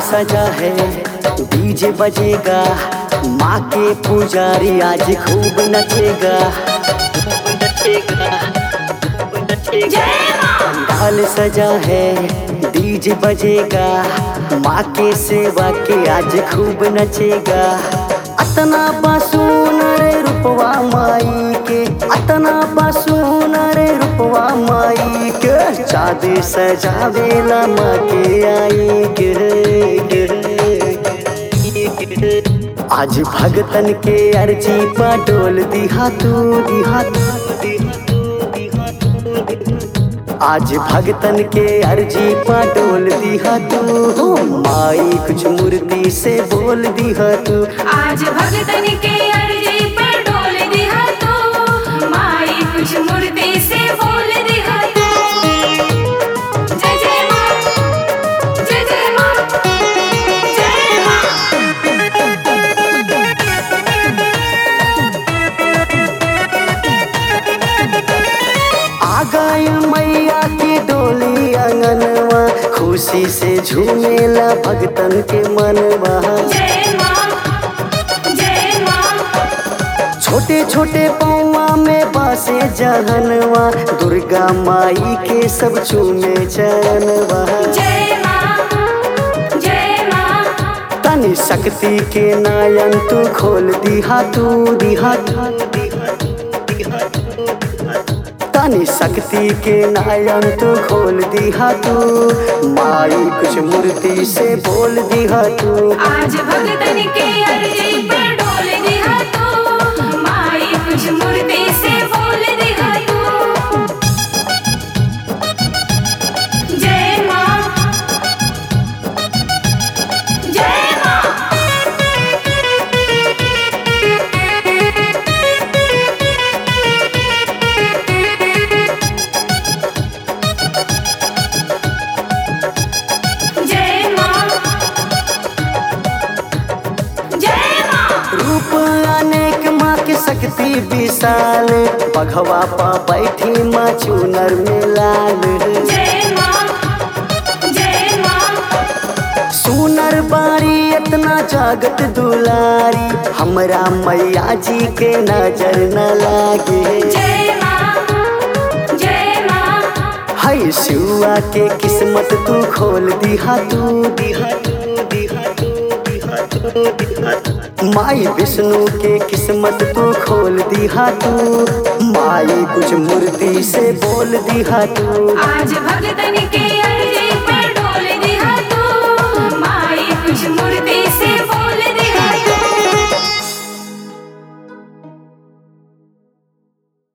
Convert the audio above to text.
सजा है डीजे बजेगा माँ के पुजारी आज खूब नचेगा पंडाल सजा है डीजे बजेगा माँ के सेवा के आज खूब नचेगा अतना बासून रे रूपवा माई के अतना बासून रे रूपवा माई के चाँदी सजावेला माँ के आई के आज भगतन के अर्जी पा डोल दिहा तू दिहा तू आज भगतन के अर्जी पा डोल दिहा तू माई कुछ मूर्ति से बोल दिहा तू आज भगतन के अर्जी पे डोल दिहा तू माई कुछ मूर्ति से बोल दिहा तू जय जय माँ जय जय माँ जय माँ आ गई मैया की डोली अंगनवा खुशी से झूमेला भगतन के मनवा जय माँ जय माँ छोटे छोटे पौवा में बासे जहनवा दुर्गा माई के सब चूमे चरणवा जय माँ जय माँ तनि शक्ति के नयन तू खोल दिहा तू दिहा तू तनि शक्ति के नयन तू खोल दिहा तू माई कुछ मूर्ति से बोल दिहा तू आज भगतन के अर्जी पे डोल दिहा तू माई कुछ मूर्ति से बोल दिहा तू जय माँ जय माँ जय माँ जय माँ रूप अनेक माँ के शक्ति विशाल बघवा पा बैठी माँ चूनर में लाल जय माँ जय माँ सुनर बारी इतना जागत दुलारी हमरा मैया जी के नजर न लागे जय माँ जय माँ है शिवा के किस्मत तू खोल दिहा तू दिहा तू दिहा तू दिहा तू दिहा तू। माई विष्णु के किस्मत तू खोल दिहा तू माई कुछ मूर्ति से बोल दिहा तू आज भगतन के अर्जी पे